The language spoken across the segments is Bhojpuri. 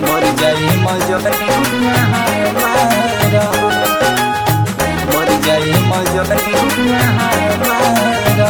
मर जाई मजनुआ हमारा मर जाई मजनुआ हमारा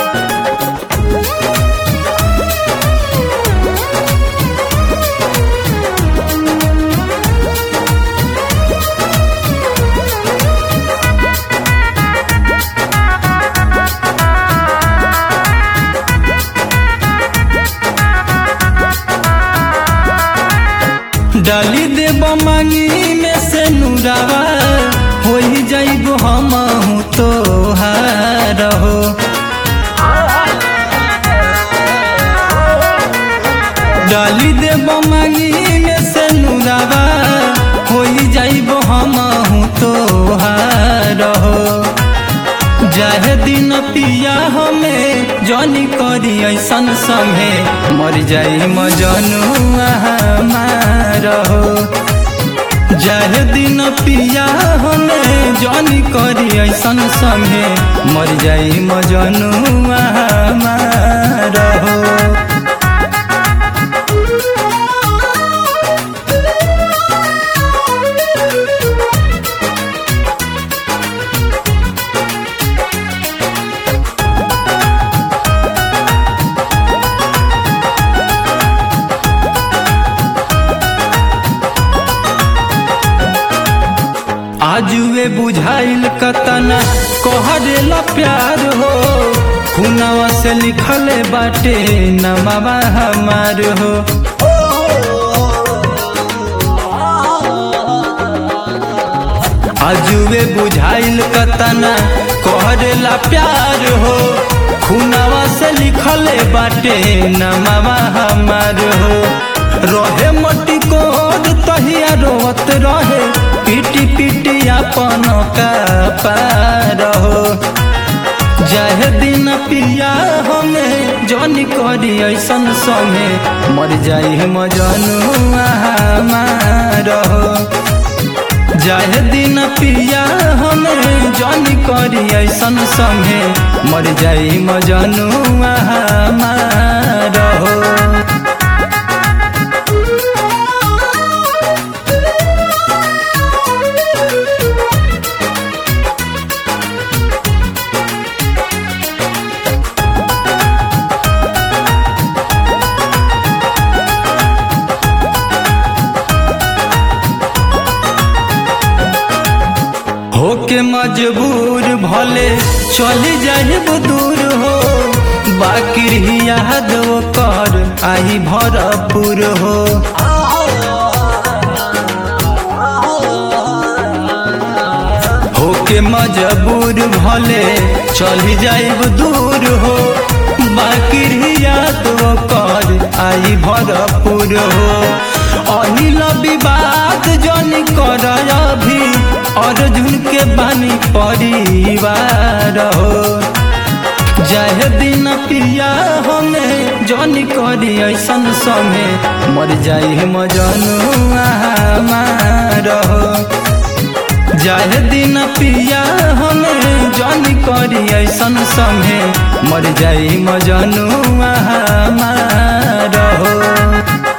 डाली देब मांगी में से नुरावा हो ही जाइब हम तो हो डाली देब मांगी में से नुरावा हो ही जाइब हम तो हो जाहे दिन पिया हमें जनी करी ऐसन संगे मर जाई मजनुआ हमारा हो जाहे दिन पिया हमें जनी करी ऐसन संगे मर जाई मजनुआ हमारा हो आजुए बुझाइल कतना कहरेला प्यार हो खुनवा से लिखले बाटे नमावा हमार हो आजुए बुझाइल कतना कहरेला प्यार हो खुनवा से लिखले बाटे नमावा हमार हो रहे मटी कोद तहिया रोत रहे पीटी पीटी अपन का पार हो जाहे दिन पिया हमें जन करी ऐसन समय मर जाई मजनुआ हमार हो जाहे दिन पिया हमें जन करी ऐसन समय मर जाई मजनुआ हमार हो होके मजबूर भले चली जाहिब दूर हो बाकी याद कर आई भरपूर हो होके मजबूर भले चली जाइब दूर हो बाकी याद कर आई भरपूर हो अनिल विवाद जन कर अभी अर्जुन के बानी परिवार हो जाहे दिन पिया हमें जन करी ऐसन समय मर जाई मजनुआ हमार हो जाहे दिन पिया हमें जन करी ऐसन समय मर जाई मजनुआ हमार हो